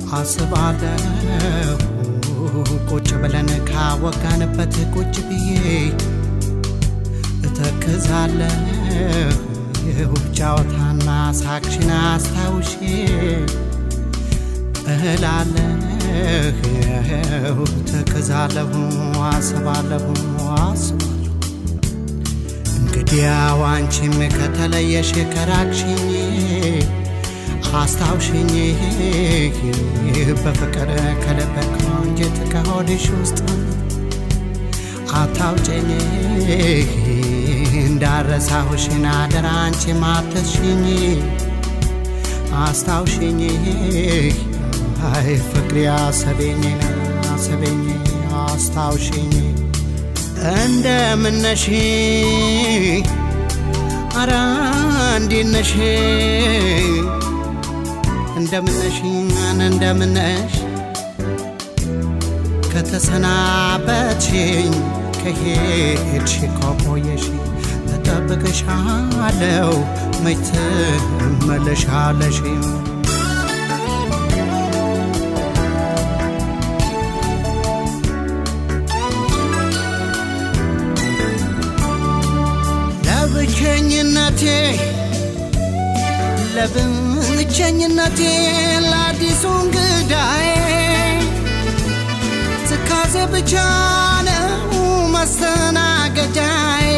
አስባለሁ ቁጭ ብለን ካወጋንበት ቁጭ ብዬ እተክዛለሁ የውብ ጨዋታና ሳቅሽን አስታውሼ እላለሁ ተክዛለሁ አስባለሁ አስባለሁ እንግዲያው አንቺም ከተለየሽ ከራቅሽኝ አስታውሽኝ በፍቅር ከልብ ከአንጀት ከሆድሽ ውስጥ አታውጭኝ እንዳረሳሁሽን አደራ አንቺ ማተሽኝ አስታውሽኝ አይ ፍቅሪ አሰቤኝ አሰቤኝ አስታውሽኝ እንደምነሽ አራ እንዴነሽ እንደምነሽ እንደምነሽ ከተሰናበትሽኝ ከሄድሽ ከቆየሽ እጠብቅሻለሁ መች ትመለሻለሽ ለብቸኝነቴ ለብቸኝነቴ ለአዲሱ እንግዳዬ ትካዜ ብቻ ነው መስተናገጃዬ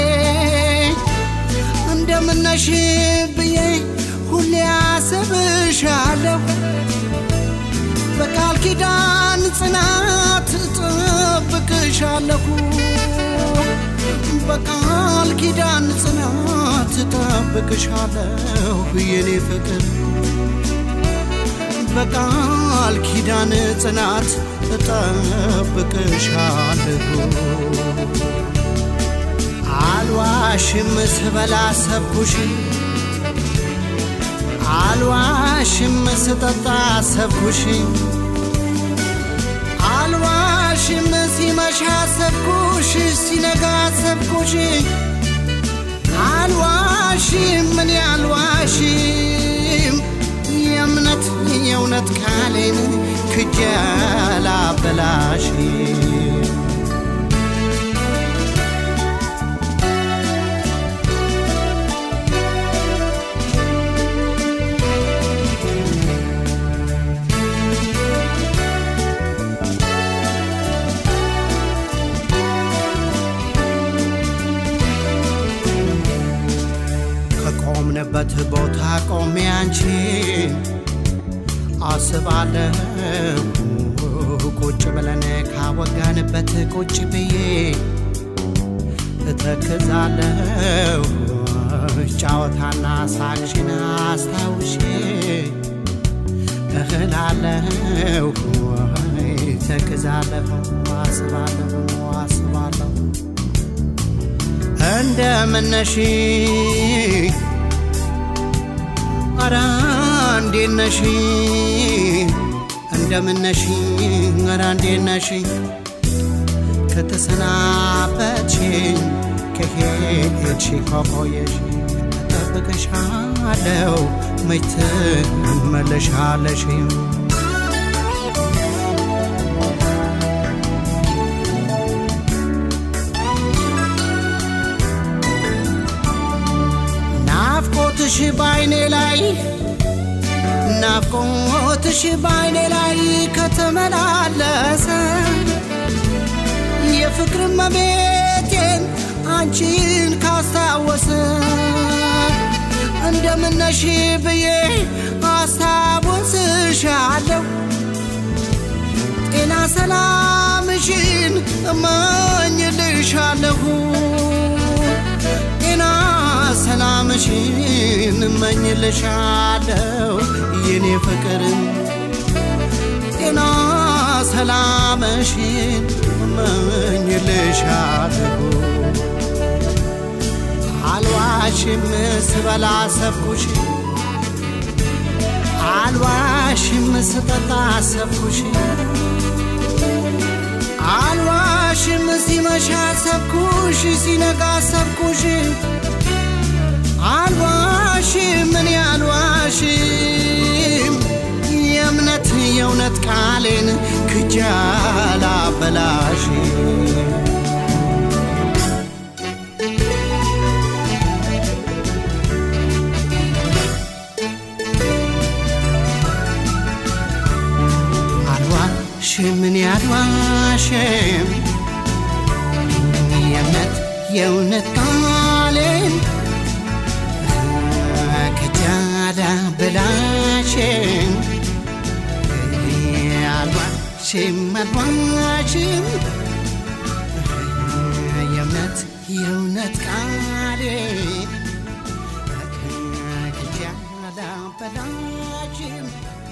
እንደምነሽ ብዬ ሁሌ አስብሻለሁ በቃል ኪዳን ጽናት እጠብቅሻለሁ በቃል ኪዳን ጽናት እጠብቅሻለሁ የኔ ፍቅር በቃል ኪዳን ጽናት እጠብቅሻለሁ አልዋሽም ስበላ ሰብኩሽ አልዋሽም ስጠጣ ሰብኩሽ አልዋሽም ሲመሻ ሰብኩሽ ሲነጋ ሰብኩሽ አልዋሽም ምን አልዋሽም የእምነት የእውነት ቃሌን ክጀላ በላሽ ከቆምንበት ቦታ ቆሜ አንቺን አስባለሁ ቁጭ ብለን ካወጋንበት ቁጭ ብዬ እተክዛለሁ ጫወታና ሳቅሽን አስታውሼ እህላለሁ ተክዛለሁ አስባለሁ አስባለሁ እንደምነሽ አራ እንዴት ነሽ እንደምነሽ አራ እንዴት ነሽ ከተሰናበትሽኝ ከሄድሽ ከቆየሽ እጠብቅሻለሁ መች ትመለሻለሽ ናፍቆትሽ ባይኔ ላይ ናፍቆትሽ ባይኔ ላይ ከተመላለሰ የፍቅር መቤቴን አንቺን ካስታወሰ እንደምነሽ ብዬ አስታውስሻለሁ ጤና ሰላምሽን እመኝልሻለሁ ጤና ሰላምሽን እመኝልሻለሁ የኔ ፍቅር ጤና ሰላምሽን እመኝልሻለሁ አልዋሽም ስበላ ሰብኩሽ አልዋሽም ስጠጣ ሰብኩሽ አልዋሽም ሲመሻ ሰብኩሽ ሲነጋ ሰብኩሽ አልዋሽም እኔ አልዋሽም የእምነት የእውነት ቃሌን ክጃላ በላሽ አልዋሽም እኔ አልዋሽም የእምነት የእውነት ቃሌን ከጃዳ በላሽም አልዋሽም አልዋሽም የእምነት የእውነት ቃሌን ከጃዳ በላሽም